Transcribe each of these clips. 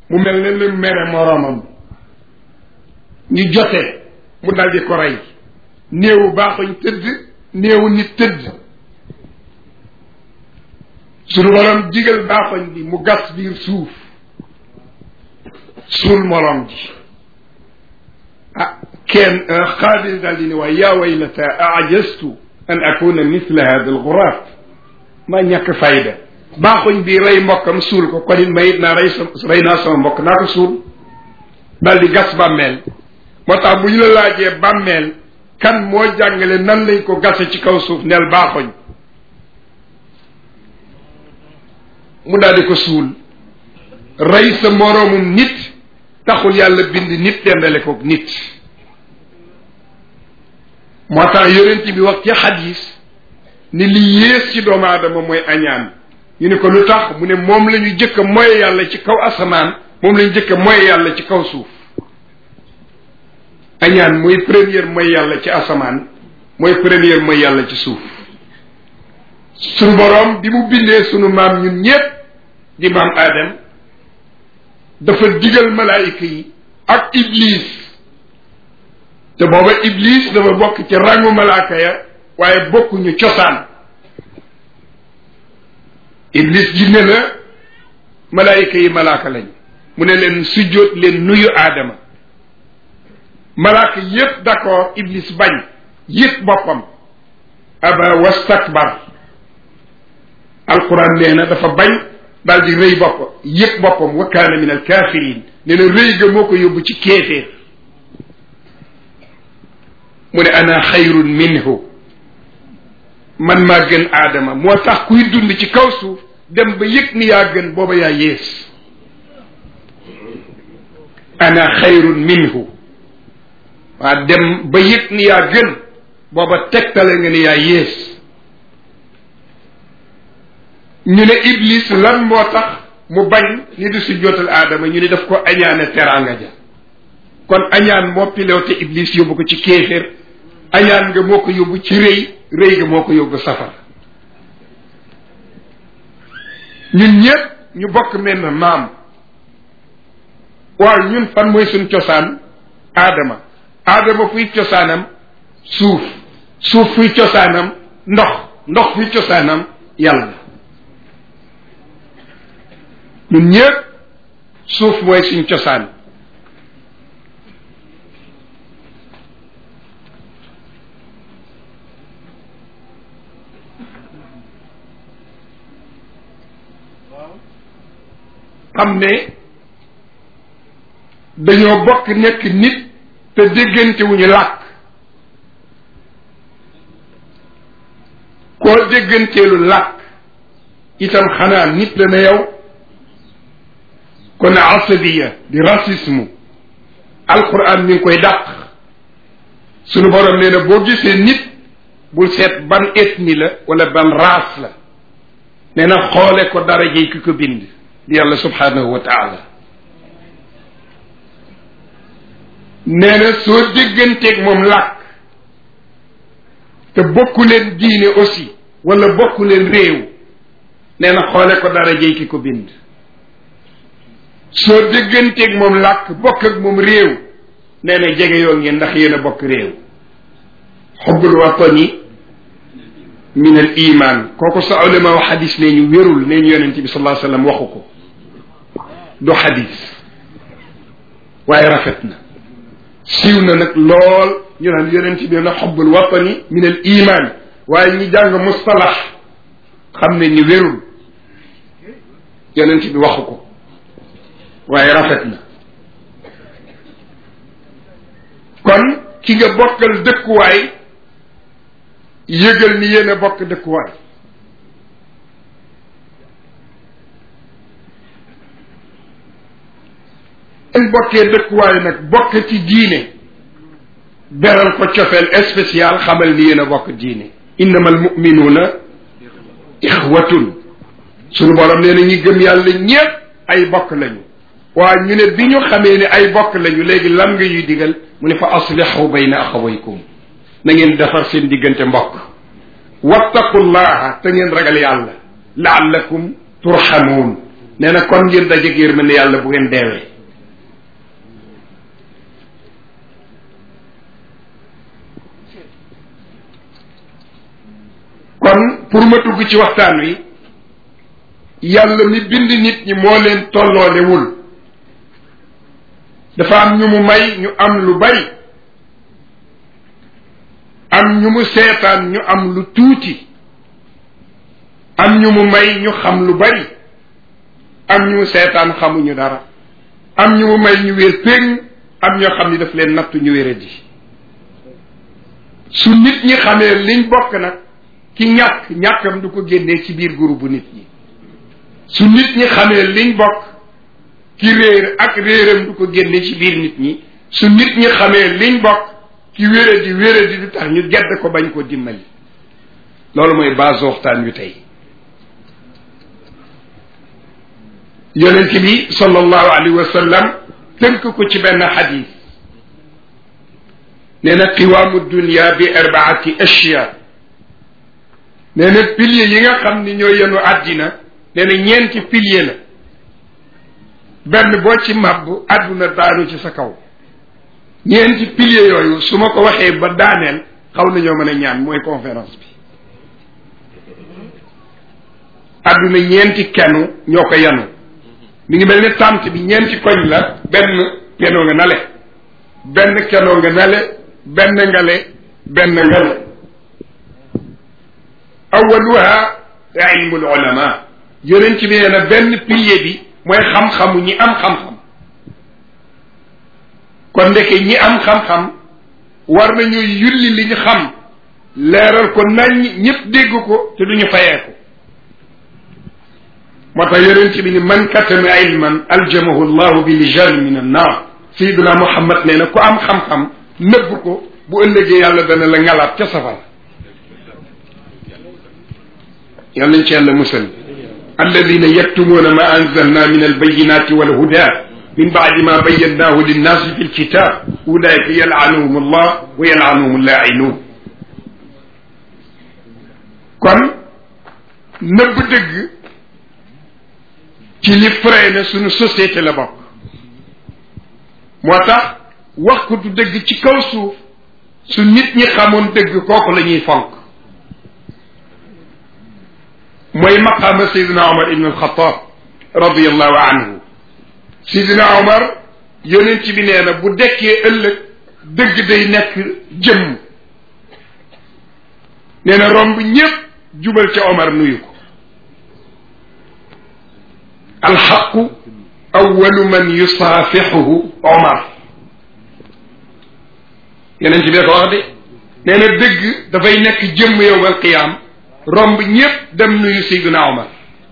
mu mel ne lu mere moroomam ñu jote mu daldi ko rey néewu baaxuñ tëdd néewu nit tëdd suñu borom digal baaxoñ bi mu gas biir suuf suul moroom ji ah kenn xaadir daal di ne waaye yaa waylata ajastu an akuna mithla hada alxuraaf maa ñàkk fayda baaxuñ bi rey mbokkam suul ko kon it ma it naa rey sa rey naa sama mbokk naa ko suul daal di gas bàmmeel moo tax bu ñu la laajee bàmmeel kan moo jàngale nan lañ ko gase ci kaw suuf neel baaxoñ mu daal di ko suul rey sa moroomum nit taxul yàlla bind nit dendale ko nit moo tax yonent bi wax ci xadis ni li yées ci doomu aadama mooy añaan ñu ne ko lu tax mu ne moom la ñu jëkk a moye yàlla ci kaw asamaan moom la ñu jëkk a moye yàlla ci kaw suuf añaan mooy première mooy yàlla ci asamaan mooy première mooy yàlla ci suuf suñu boroom bi mu bindee sunu maam ñun ñépp di maam aadam dafa digal malaayika yi ak iblis te booba iblis dafa bokk ci rangu malaaka ya waaye bokkuñu cosaan iblis jinne la malaayika yi malaaka lañ mu ne leen sujjóot leen nuyu aadama malaaka yépp d'accord iblis bañ yëg boppam aba wastakbar alquran nee na dafa bañ daal di rëy bopp yëg boppam wa kaana min alkafirin nee na rëy ga moo ko yóbbu ci kéeféer mu ne ana xayrun minhu man maa gën aadama moo tax kuy dund ci kaw suuf dem ba yëg ni yaa gën booba yaa yées ana xayrun minhu waa dem ba yëg ni yaa gën booba tegtale nga ni yaa yées ñu ne iblis lan moo tax mu bañ ni di su jootal aadama ñu ne daf ko añaane teraanga ja kon añaan moo piloté iblis yóbbu ko ci kéeféer añaan nga moo ko yóbbu ci rëy rëy nga moo ko yóbbu safar ñun ñëpp ñu bokk mel na maam waaw ñun fan mooy suñ cosaan aadama aadama fuy cosaanam suuf suuf fuy cosaanam ndox ndox fuy cosaanam yàlla ñun ñëpp suuf mooy suñ cosaan xam ne dañoo bokk nekk nit te déggante wuñu làkk koo dégganteelu làkk itam xanaa nit la na yow kon asabiya di racisme alquran mi ngi koy dàq sunu borom nee na boo gisee nit bul seet ban ethnie la wala ban race la nee na xoole ko daraje ki ko bind di yàlla subhanahu wa taala nee na soo dégganteeg moom làkk te bokku leen diine aussi wala bokku leen réew nee na xoole ko daraje ki ko bind soo dégganteeg moom làkk bokk ak moom réew nee na jege yoo ngeen ndax yéen a bokk réew xubbul watani min al iman kooku sa ulama wa xadis nee ñu wérul nee ñu yonente bi sallallahu alayhi wasallam waxu ko du xadis waaye rafet na siiw na nag lool ñu naan yonente bi na xubbul watani min al iman waaye ñi jàng mustalax xam ne ni wérul yonente bi waxu ko waaye rafet na kon ki nga bokkal dëkkuwaay yëgal ni yéen a bokk dëkkuwaay ngeen bokkee dëkkuwaay nag bokk ci diine beral ko cofeel spécial xamal ni yéen a bokk diine innama almuminuuna ixwatun sunu borom nee na ñi gëm yàlla ñépp ay bokk lañu waaye ñu ne bi ñu xamee ne ay bokk lañu léegi lan nga ñuy digal mu ne fa aslixu bayna axawaykum na ngeen defar seen diggante mbokk wattaqullaha te ngeen ragal yàlla laallakum turhamuun nee na kon ngeen dajeeg yërmande yàlla bu ngeen deewee kon pour ma dugg ci waxtaan wi yàlla mi bind nit ñi moo leen tolloolewul dafa am ñu mu may ñu am lu bari am ñu mu seetaan ñu am lu tuuti am ñu mu may ñu xam lu bari am ñu mu seetaan xamuñu dara am ñu mu may ñu wér péng am ñoo xam ni daf leen nattu ñu wéradi su nit ñi xamee liñ bokk nag ki ñàkk ñàkkam du ko génnee ci biir groupe bu nit ñi su nit ñi xamee liñ bokk ki réer ak réeram du ko génne ci biir nit ñi su nit ñi xamee liñ bokk ki wéradi wéradi du tax ñu gedd ko bañ ko dimbali loolu mooy base waxtaan wi tey yonent bi sallallahu alayhi wa sallam tënk ko ci benn xadis nee na qiwaamu dunia bi arbaati ashya nee na pilier yi nga xam ni ñoo yenu àddina nee na ñeenti pilier la benn boo ci màbb àdduna daanu ci sa kaw ñeenti pilier yooyu su ma ko waxee ba daaneel xaw nañoo mën a ñaan mooy conférence bi àdduna ñeenti kenu ñoo ko yanu mi ngi mel ni tànt bi ñeenti koñ la benn kenoo nga nale benn kenoo nga nale benn ngale benn ngale awaluha ilmul ulama yonent bi nee na benn pilier bi mooy xam-xamu ñi am xam-xam kon ndeke ñi am xam-xam war nañu yulli li ñu xam leeral ko nañ ñëpp dégg ko te duñu fayee ko moo tax yonent bi ni man katama ilman aljamahu llahu bi lijal min annar sayiduna muhammad nee na ku am xam-xam nëbb ko bu ëllëgee yàlla dana la ngalaat ca safara yal nañ ci yàlla musal alladina yaktumuuna ma anzalna min albayinati walhuda min baadi ma bayannahu linnaasi fi lkitab ulaika yalanuhum allah wa yalanuhum llaainun kon nëbb dëgg ci li freiné suñu société la bokk moo tax wax ko du dëgg ci kaw suuf su nit ñi xamoon dëgg kooku la ñuy fonk mooy maqaama Seydina Omar ibn al-Khattab radiyallahu anhu Seydina Omar yonent bi nee na bu dekkee ëllëg dëgg day nekk jëmm nee na romb ñépp jubal ca Omar nuyu ko alxaqu awalu man yusaafixuhu Omar yonent bi ko wax de nee na dëgg dafay nekk jëmm yowmal qiyaam romb ñépp dem nuyu Seydina Omar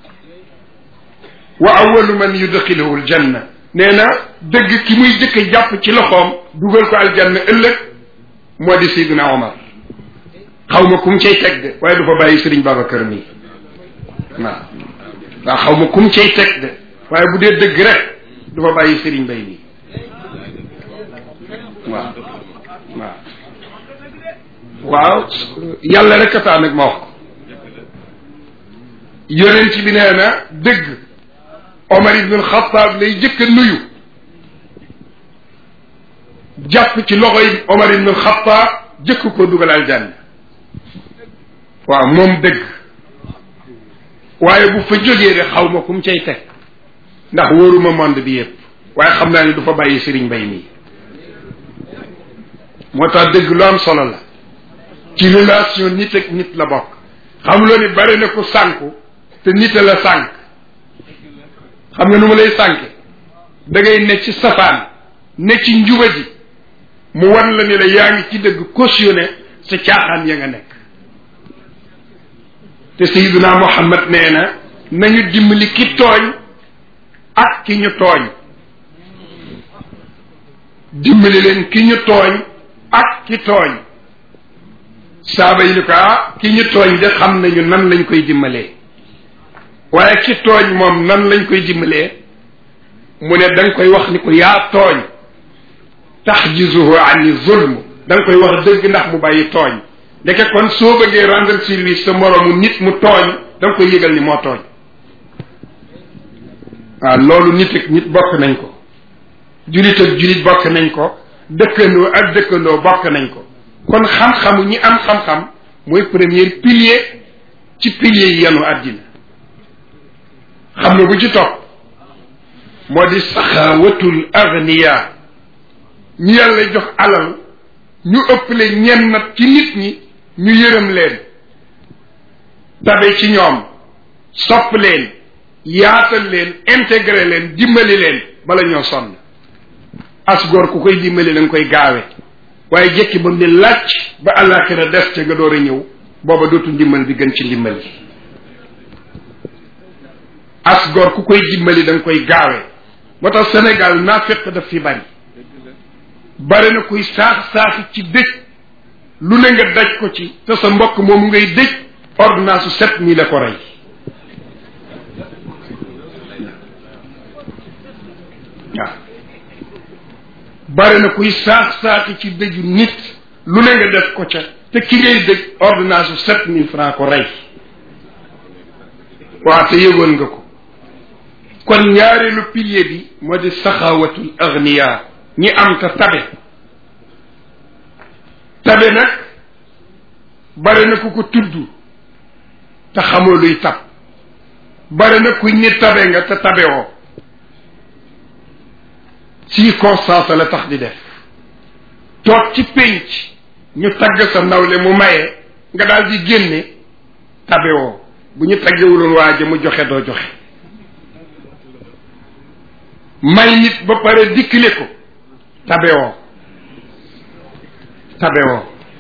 wa awalu man yudxiluhu aljanna nee na dëgg ki muy jëkk jàpp ci loxoom dugal ko aljanna ëllëg moo di Seydina Omar xaw ma kum cay teg de waaye du fa bàyyi Sëriñ Babacar mi waaw waaw xaw ma kum cay teg de waaye bu dee dëgg rek du fa bàyyi Sëriñ Bay mi waaw waaw waaw yàlla rek a taa nag ma wax ko yonent bi nee na dëgg Omar ibn Xattaab lay jëkk a nuyu jàpp ci loxo yi Omar ibn Xattaab jëkk ko dugal aljanna waaw moom dëgg waaye bu fa jógee de xaw ma ku mu cay teg ndax wóoruma monde bi yépp waaye xam naa ni du fa bàyyi Sëriñ Mbay mi moo tax dëgg lu am solo la ci relation nit ak nit la bokk xamuloo ni bari na ko sànku te nit a la sànk xam nga nu ma lay sànke da ngay ne ci safaan ne ci njubadi mu wan la ni la yaa ngi ci dëgg cautionné sa caaxaan ya nga nekk te Seydina Muhammad nee na nañu dimbali ki tooñ ak ki ñu tooñ dimbali leen ki ñu tooñ ak ki tooñ saaba yi ni ko ah ki ñu tooñ de xam nañu nan lañ koy dimbalee waaye ki tooñ moom nan lañ koy dimbalee mu ne da nga koy wax ni ko yaa tooñ taxjizuhu ani zulm da nga koy wax dëgg ndax mu bàyyi tooñ ndeke kon soo bëggee rendre service sa moroomu nit mu tooñ da nga koy yëgal ni moo tooñ waaw loolu nit ak nit bokk nañ ko julit ak julit bokk nañ ko dëkkandoo ak dëkkandoo bokk nañ ko kon xam-xamu ñi am xam-xam mooy premier pilier ci pilier yi yanu àddina xam nga bu ci topp moo di saxaawatul agniya ñu yàlla jox alal ñu ëpple ñenn nat ci nit ñi ñu yërëm leen tabe ci ñoom sopp leen yaatal leen intégré leen dimbali leen bala ñoo sonn as góor ku koy dimbali da nga koy gaawe waaye jekki ba mu ne làcc ba àllaaxira des ca nga door a ñëw booba dootu ndimbal bi gën ci ndimbal yi as góor ku koy dimbali da nga koy gaawe moo tax Sénégal naafeq daf fi bari bari na kuy saax saaxi ci dëj lu ne nga daj ko ci te sa mbokk moomu ngay dëj ordonnance su sept mille la ko rey waaw bari na kuy saax saaxi ci dëju nit lu ne nga def ko ca te ki ngay dëj ordonnance su sept mille franc ko rey waaw te yëgoon nga ko kon ñaareelu pilier bi moo di saxaawatul agniya ñi am te tabe tabe nag bare na ku ko tudd te xamoo luy tab bare na kuñ ni tabe nga te tabe woo circonstance la tax di def toog ci pénc ñu tagg sa nawle mu maye nga daal di génne tabe woo bu ñu taggewuloon waaja mu joxe doo joxe may nit ba pare dikkile ko tabewoo tabewoo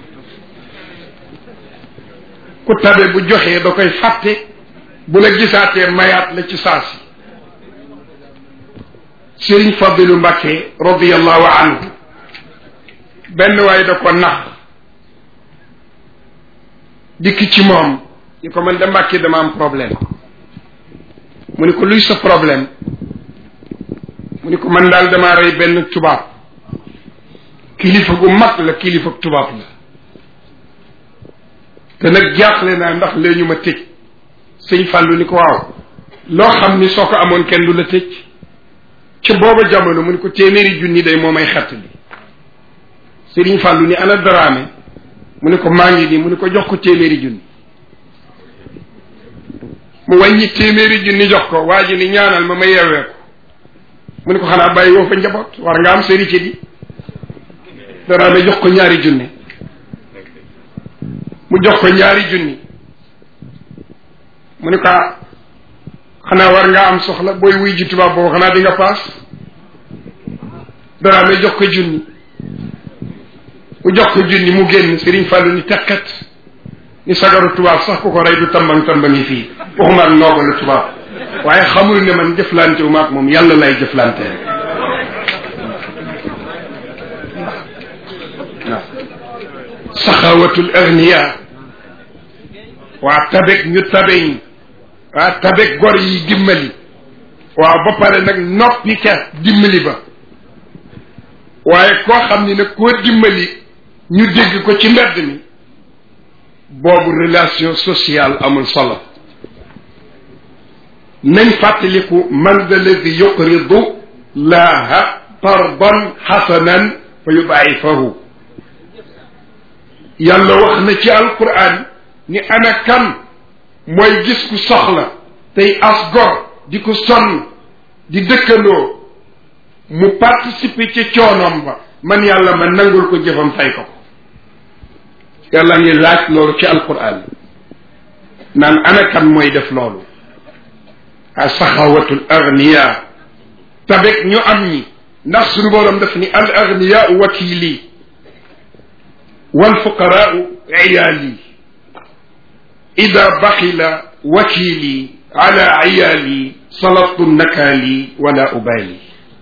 ku tabe bu joxee da koy fàtte bu la gisaatee mayaat la ci saasi sëriñ Fadilu Mbàkke radiallahu anhu benn waaye da ko nax dikk ci moom ni ko man da Mbàkke dama am problème mu ni ko luy sa problème mu ni ko man daal damaa rey benn tubaab kilifa gu mag la kilifa tubaab la te nag jaaxle naa ndax lee ñu ma tëj sëñ Fàllu ni ko waaw loo xam ni soo ko amoon kenn du la tëj ci booba jamono mu ni ko téeméeri junni day moo may xett li sëriñ Fàllu ni ana daraame mu ni ko maa ngi nii mu ni ko jox ko téeméeri junni mu wàññi téeméeri junni jox ko waa ji ni ñaanal ma ma yeewee ko mu ni ko xanaa bàyyi woo fa njaboot war nga am sëri ci di daraame jox ko ñaari junni mu jox ko ñaari junni mu ni ko xanaa war nga am soxla booy wuy ji tubaab boobu xanaa di nga paas daraame jox ko junni mu jox ko junni mu génn Serigne Fallou ni tekkat ni sagaru tubaab sax ku ko rey du tambang tambangi fii waxuma ak noogalu tubaab waaye xamul ne man jëflante wu maag moom yàlla lay jëflante waaw saxawatul agniya waa tabeg ñu tabeñ waa tabeg gor yi dimbali waaw ba pare nag noppi ca dimbali ba waaye koo xam ni nag koo dimbali ñu dégg ko ci mbedd mi boobu relation sociale amul solo nañ fàttaliku man da ladi yuqridu laaha qardan xasanan fa yudaa'ifahu yàlla wax na ci alquran ni ana kan mooy gis ku soxla tey as gor di ko sonn di dëkkandoo mu participer ca coonoom ba man yàlla ma nangul ko jëfam fay ko yàlla ngi laaj loolu ci alquran naan ana kan mooy def loolu a saxawatul agniya tabek ñu am ñi ndax suñu boroom daf ni al agniyaau wakili wal fuqaraau iyaali ida baxila wakili ala iyaali salatu nakaali wala ubaali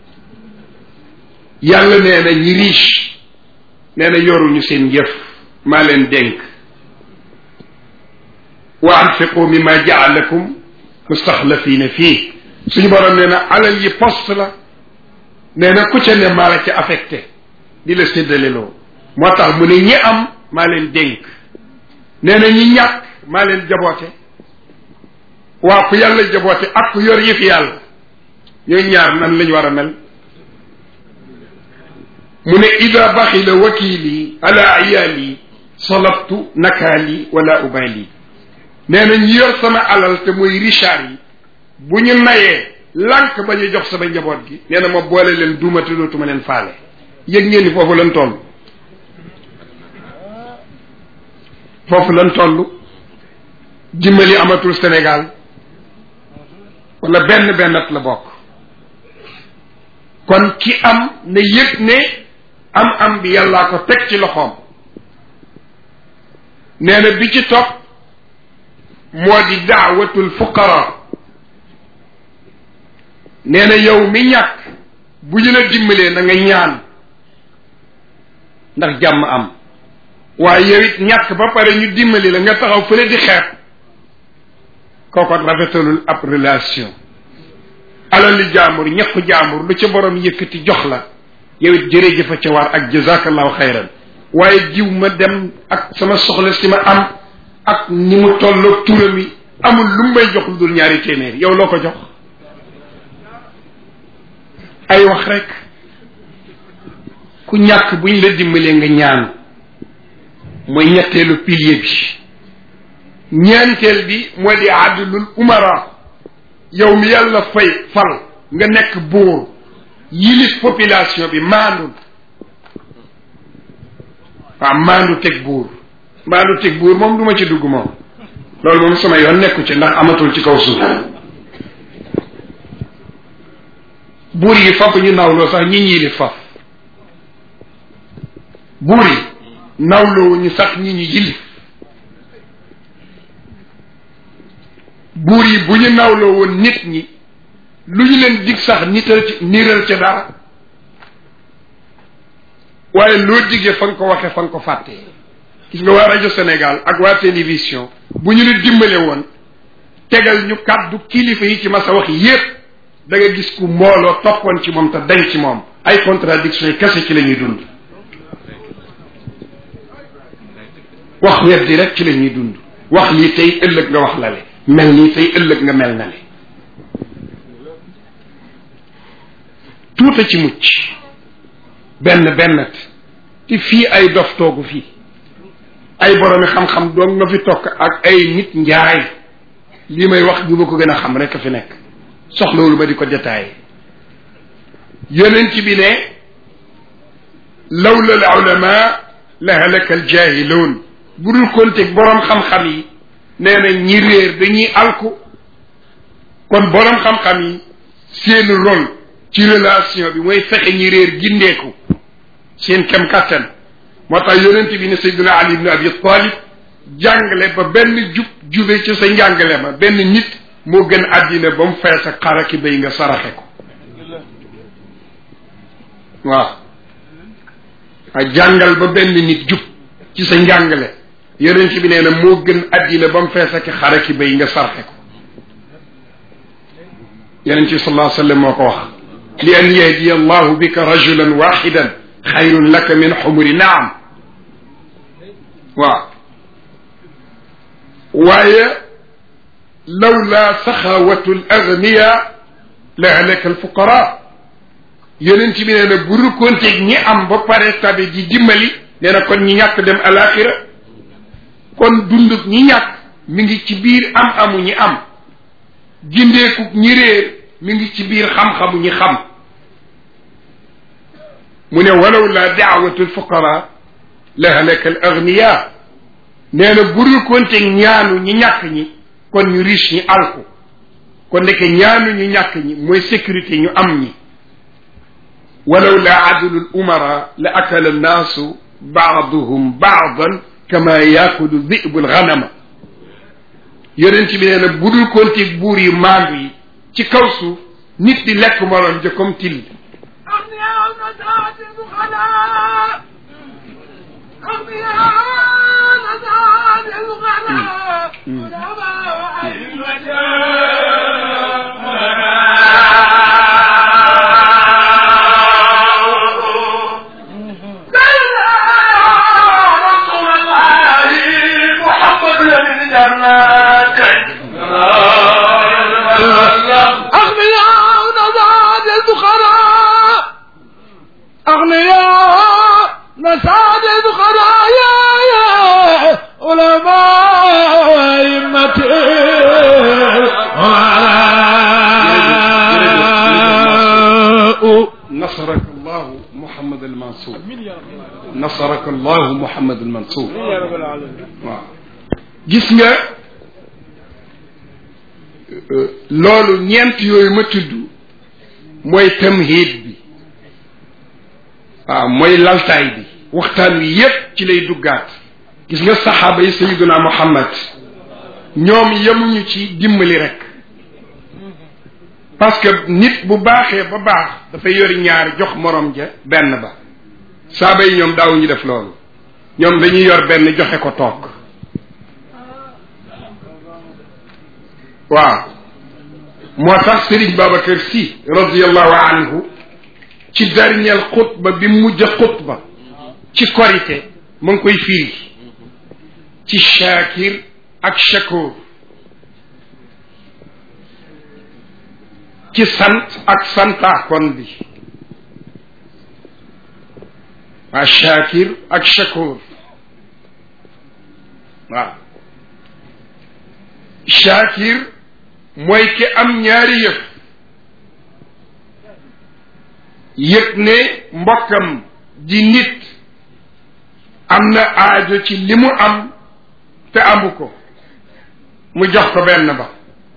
yàlla nee na ñi riche nee na yoruñu seen yëf maa leen dénk wa anfiqu mimma jaalakum mustaxlafina fii suñu borom nee na alal yi poste la nee na ku ca ne maa la ca affecté di la séddaleloo moo tax mu ne ñi am maa leen dénk nee na ñi ñàkk maa leen jaboote waa ku yàlla jaboote ak ku yor yëf yàlla ñooy ñaar nan lañ war a mel mu ne ida baxila wakili ala iyaali solabtu nakaali wala ubali nee na ñi yor sama alal te muy richard yi bu ñu nayee lànk ba ñu jox sama njaboot gi nee na ma boole leen duuma te dootuma leen faale yëg ngeen ni foofu lan toll foofu lan toll dimbali amatul Sénégal wala benn bennat la bokk kon ki am na yëg ne am am bi yàllaa ko teg ci loxoom nee na bi ci topp moo di daawatul fuqara nee na yow mi ñàkk bu ñu la dimbalee na nga ñaan ndax jàmm am waaye yow it ñàkk ba pare ñu dimbali la nga taxaw fële di xeeb kooko rafetalul ab relation alali jaambur ñàkku jaambur lu ca borom yëkkati jox la yow it jërëjëfa ca war ak jazakallahu xayran waaye jiw ma dem ak sama soxla si ma am ak ni mu tolloog turam yi amul lu may jox lu dul ñaari téeméer yow loo ko jox ay wax rek ku ñàkk buñ la dimbalee nga ñaan mooy ñetteelu pilier bi ñeenteel bi moo di adlul umara yow mi yàlla fay fal nga nekk buur yilif population bi maandul waaw maandu teg buur maandu teg buur moom duma ci dugg moom loolu moom sama yoon nekku ci ndax amatul ci kaw suuf buur yi faf ñu nawloo sax ñi ñii li faf buur yi nawloo ñu sax ñi ñu yilif buur yi bu ñu nawloo woon nit ñi lu ñu leen dig sax nital ci niral ca dara waaye loo diggee fa nga ko waxee fa nga ko fàttee gis nga waa rajo Sénégal ak waa télévision bu ñu la dimbale woon tegal ñu kàddu kilifa yi ci masa wax yépp da nga gis ku mbooloo toppoon ci moom te dañ ci moom ay contradiction yi kese ci la ñuy dund wax weddi rek ci la ñuy dund wax lii tey ëllëg nga wax lale mel nii tey ëllëg nga mel na le tuuta ci mucc benn bennat te fii ay dof toogu fii ay boromi xam-xam doom nga fi tokk ak ay nit njaay lii may wax ñu ma ko gën a xam rek a fi nekk soxlawul ma di ko détaillé yonent bi ne lawla al ulama la halaka al jahiloon bu dul konteeg boroom xam-xam yi nee na ñi réer dañuy alku kon boroom xam-xam yi seen rôle ci relation bi mooy fexe ñi réer gindeeku seen kem kàttan moo tax yonent bi ne Seydina Ali ibn Abi Talib jàngale ba benn jub jube ci sa njàngale ma benn nit moo gën àddina ba mu fees ak xara ki béy nga saraxe ko waaw a jàngal ba benn nit jub ci sa njàngale yonent bi nee na moo gën àddina ba mu fees ak xara ki béy nga saraxe ko yonent bi sallallahu alayhi wa sallam moo ko wax li an yahdiya allahu bika rajulan waxidan xayrun laka min xumuri naam waaw waaye lawla saxawatu l agniya la halaka al fuqara yonent bi nee na bu rukkoonteeg ñi am ba pare tabe ji dimbali nee na kon ñi ñàkk dem alaxira kon dunduk ñi ñàkk mi ngi ci biir am amu ñi am gindeekuk ñi réer mi ngi ci biir xam-xamu ñi xam mu ne walaw la daawatu alfuqara la halaka al agniya nee na burul konte ñaanu ñi ñàkk ñi kon ñu riche ñi alku kon ndeke ñaanu ñu ñàkk ñi mooy sécurité ñu am ñi walaw la adlu al umara la akala annaasu baaduhum baadan kama yaakulu dibu alganama yonent bi nee na budul konte buur yu maandu yi ci kaw suuf nit di lekk moroom ja comme til أغنياء نزات البخلاء أغنياء نزات البخلاء علماء وأئمة رسول الله محمد من جنات أغنياء نزات nasaraka allahu muhammad al mansour nasaraka allahu muhammad al mansour waaw gis nga loolu ñeent yooyu ma tudd mooy tamhid bi waaw mooy laltaay bi waxtaan wi yépp ci lay duggaat gis nga saxaaba yi sayiduna muhammad ñoom yemuñu ci dimbali rek parce que nit bu baaxee ba baax dafay yori ñaar jox morom ja benn ba saaba yi ñoom daawuñu def loolu ñoom dañuy yor benn joxe ko toog waaw moo tax Serigne Babacar Sy radiallahu anhu ci dernier xutba bi mujj xutba ci korité mu ngi koy firi ci Shakir ak Shakur ci sant ak santaakon bi waa Shakir ak Shakur waaw Shakir mooy ki am ñaari yëf yëg ne mbokkam di nit am na aajo ci li mu am te amu ko mu jox ko benn ba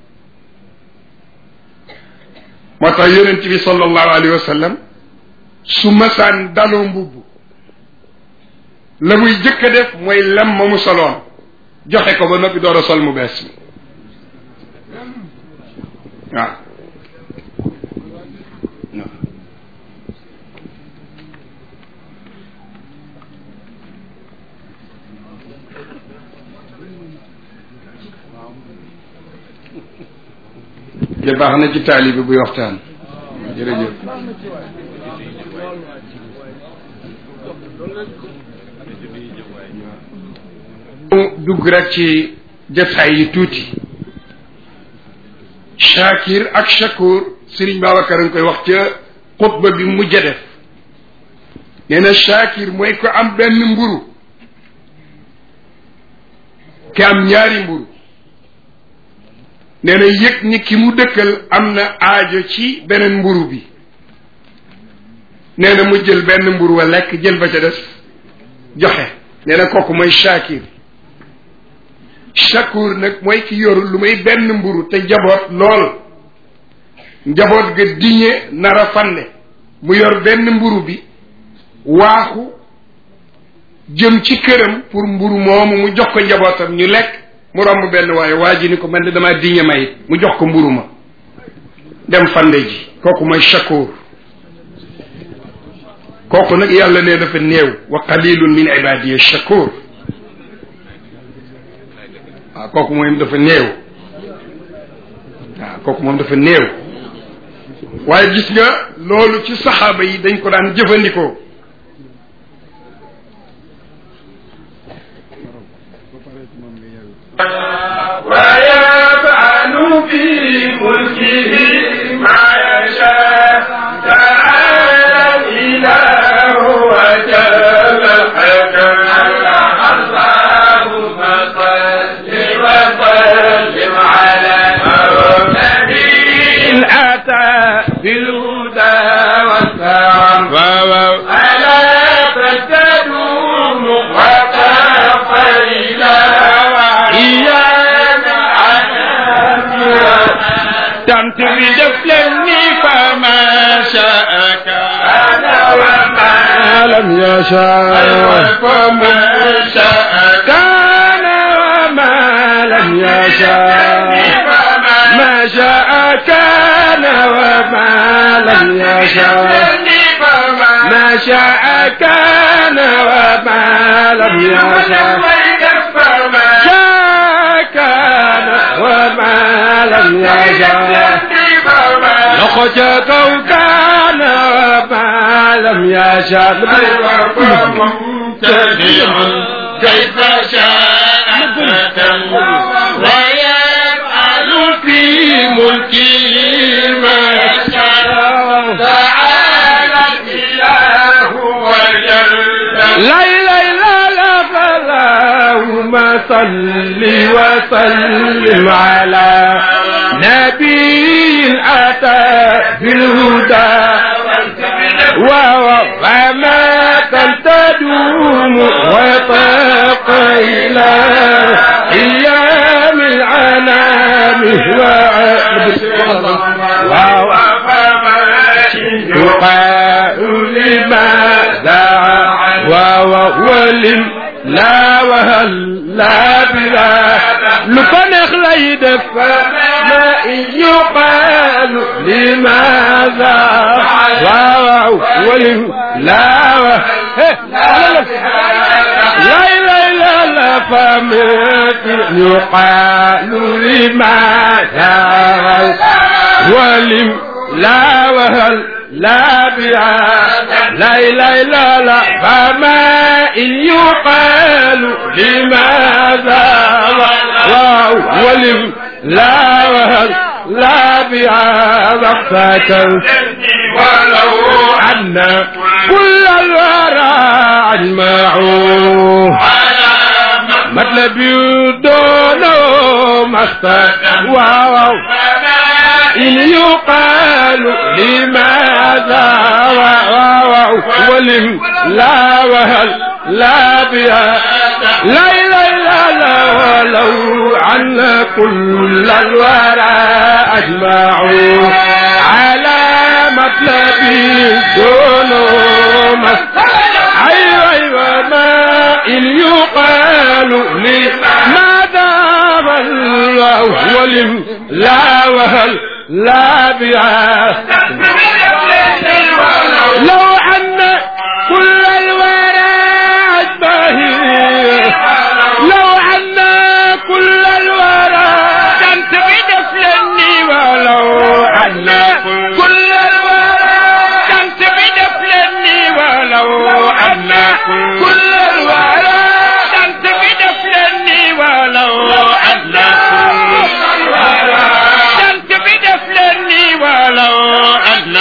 moo tax yonent bi sallallahu alayhi wa sallam su masaan daloo mbubb la muy jëkk a def mooy lem ma mu soloon joxe ko ba noppi door a sol mu bees mi waaw te baax na ci taalibe buy waxtaan jërëjëf mu dugg rek ci jataay yi tuuti Shakir ak Shakur Serigne Babacar a ngi koy wax ca xutba bi mujj a def nee na Shakir mooy ko am benn mburu ki am ñaari mburu nee na yëg ni ki mu dëkkal am na aajo ci beneen mburu bi nee na mu jël benn mburu wa lekk jël ba ca des joxe nee na kooku mooy Shakir Shakur nag mooy ki yoru lu may benn mburu te njaboot lool njaboot ga diñe nar a fande mu yor benn mburu bi waaxu jëm ci këram pour mburu moomu mu jox ko njabootam ñu lekk mu romb benn waaye waa ji ni ko man de damaa diñe may mu jox ko mburu ma dem fande ji kooku mooy Shakur kooku nag yàlla ne dafa néew wa qalilun min ibadiya shakur waaw kooku moom dafa néew waaw kooku moom dafa néew waaye gis nga loolu ci saxaaba yi dañ ko daan jëfandikoo ويفعل في ملكه ما يشاء تعالى الإله وجل الحكم اللهم صل وسلم على نبي أتى بالهدى والسلام ألا تجدون وتقيلا إيانا تمت بدفلني فما شاء كان وما لم يشاء فما شاء كان وما لم يشاء ما شاء كان وما لم يشاء ما شاء كان وما لم يشاء شاء كان وما لم يشاء لقد كان وما لم يشاء ممتدع كيف شاء ويفعل في ملكه ما يشاء تعالى الإله وجل لا لا لا لا فاللهم صل وسلم على نبي أتى بالهدى وما تدوم ويطاق إلى أيام العنام يقال لماذا ولم لا وهل لا بلا لفنخ ليد فما يقال لماذا واو ولم لا وهل لا لا لا لا فمت يقال لماذا ولم لا وهل لا بها لا لا لا لا فما إن يقال لماذا واو ولم لا وهل لا بها ضفتك ولو أن كل الورى أجمعوا مطلب دون مستقى واو إن يقال لماذا واو ولم لا وهل لا بها لا لا لا لا ولو عن كل الورى أجمعوا على مطلب دون أيوة أيوة ما إن يقال لماذا ولم لا وهل لا بها لو أن كل الورى عجبه لو أن كل الورى كانت بدفلني ولو أن كل الورى كانت بدفلني ولو أن كل الورى كانت بدفلني ولو أن كانت بدفلني ولو أن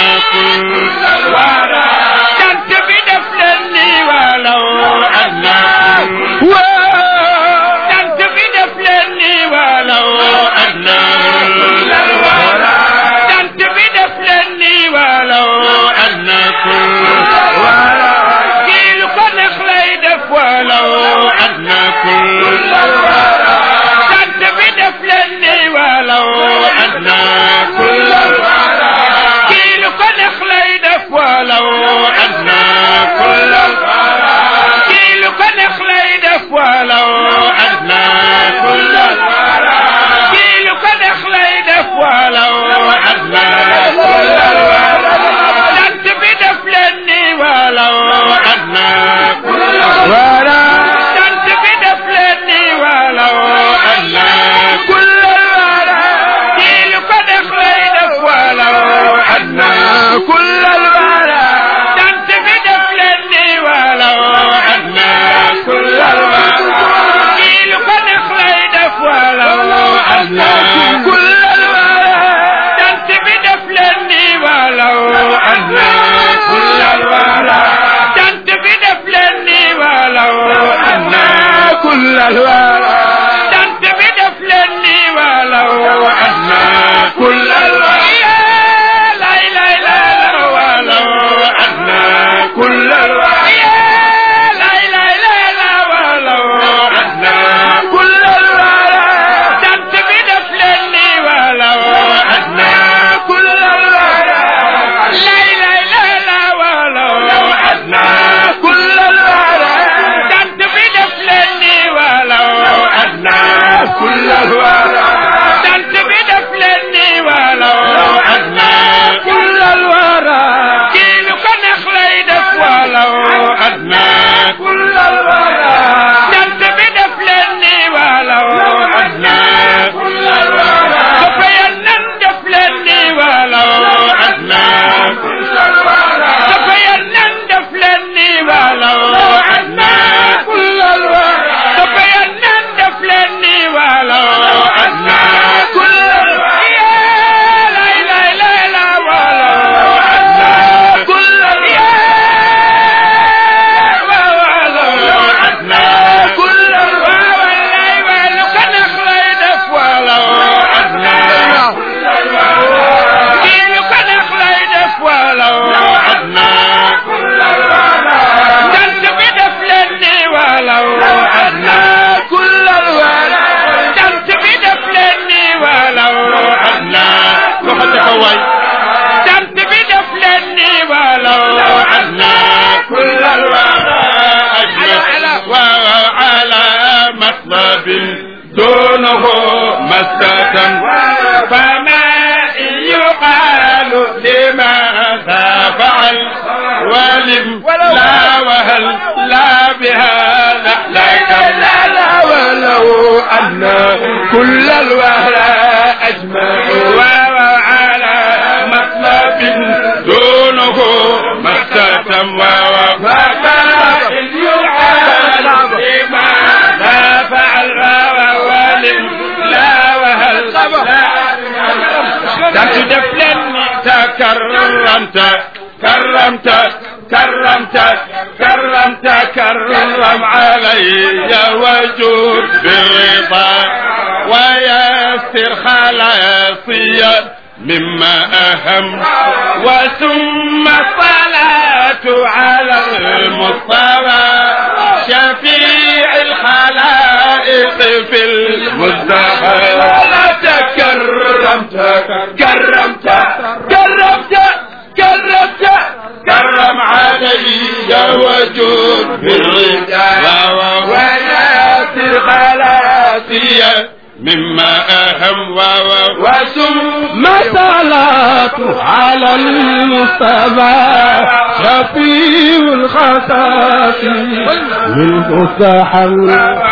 كانت بدفلني ولو أن كانت بدفلني ولو أن كانت بدفلني ولو أن كيل كن خليدف ولو أن كانت بدفلني ولو أن كل كيل كن خليدف ولو أن كل كيل كن خليدف ولو أن كل كيل كن خليدف ولو أن كل كانت بدفلني ولو أن كل ولا كانت بدفلني ولو أن كل الورى كيل كن خليدف ولو أن كل الورى كانت بدفلني ولو أن كل الورى كيل كن خليدف ولو أن كل الورى كانت بدفلني ولو أن كل الورى كانت بدفلني ولو أن كل الورى كانت بدفلني ولو أن كل الورى لا لا لا لا ولو أن كل الورى لا لا لا لا ولو أن كل الورى كانت بدفلني ولو أن كل الورى لا لا لا لا ولو أن كل الورى كانت بدفلني ولو وهل ولم لا وهل لا بها لك لا لا ولو أن كل الوهلة أجمعوا وعلى مطلب دونه مستتم وفاق يعلم بما لا فعل ولم لا وهل لا تدفلني تكرمت كرمت كرمت كرمت كرم علي وجود بالرضا ويسر خلاصي مما أهم وثم الصلاة على المصطفى شفيع الخلائق في المزدحم ولا تكرمت كرمت كرمت كرمت كرم علي وجود بالرجال وياسر خلاصي مما أهم وثم صلاة على المصطفى شفيع الخطاة من مستحم